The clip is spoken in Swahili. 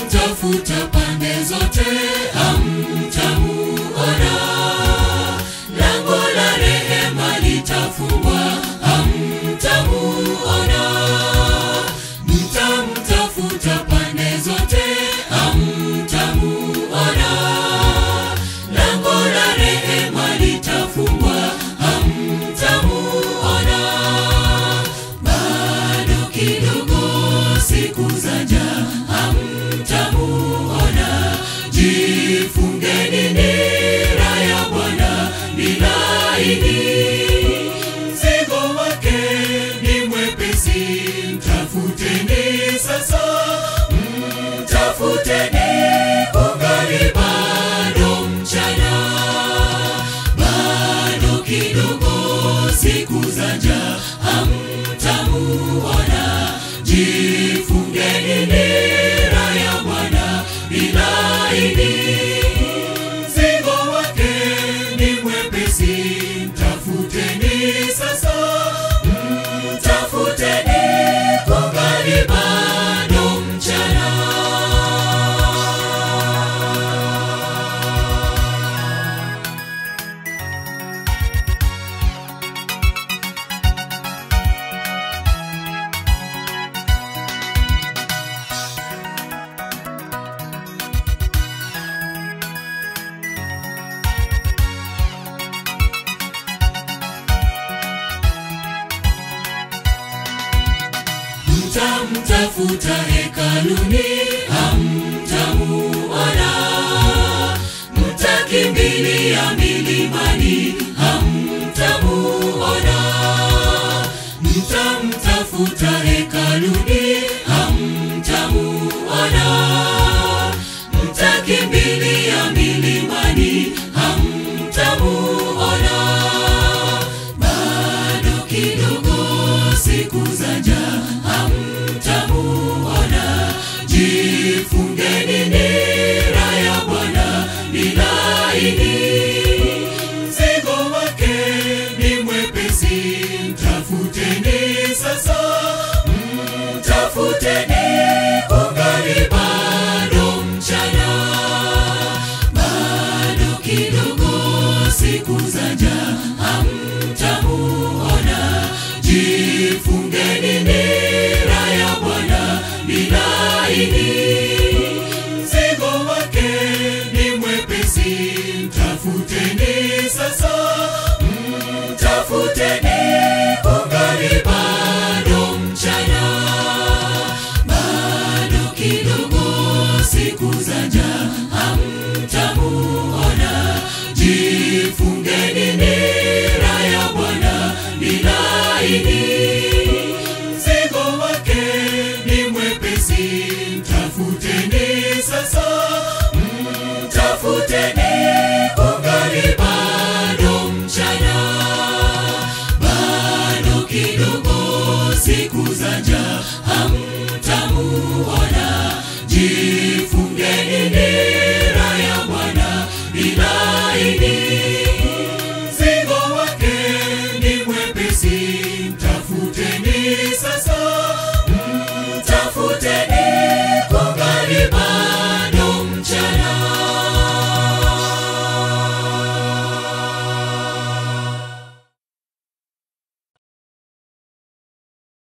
mtamtafuta pande zote hamtamuona lango la rehema litafungwa hamtamuona mtamtafuta pande zote hamtamuona lango la rehema litafungwa hamtamuona bado kidogo siku zaja hamtamuona jifungeni nira ya bwana bilaini mzigo wake ni mwepesi mtafuteni sasa mtafuteni kungali bado mchana bado kidogo siku zaja hamtamuona jifungeni nira ya bwana bilaini mzigo wake ni mwepesi mtafuteni sasa mtafuteni kungali bado mchana mtamtafuta hekaluni hamtamuona mtakimbilia milimani hamtamuona mtamtafuta hekaluni hamtamuona mtakimbilia milimani hamtamuona bado kidogo siku zaja hamtamuona jifungeni nira ya bwana bilaini mzigo wake ni mwepesi mtafuteni sasa mtafuteni kungali bado mchana bado kidogo siku zaja hamtamuona jifungeni nira ya bwana bilaini mzigo wake ni mwepesi mtafuteni sasa mtafuteni kungali bado mchana bado kidogo siku zaja hamtamuona jifungeni nira ya bwana bilaini mzigo wake ni mwepesi mtafuteni sasa mtafuteni kungali bado mchana bado kidogo siku zaja hamtamuona jifungeni nira ya bwana bilaini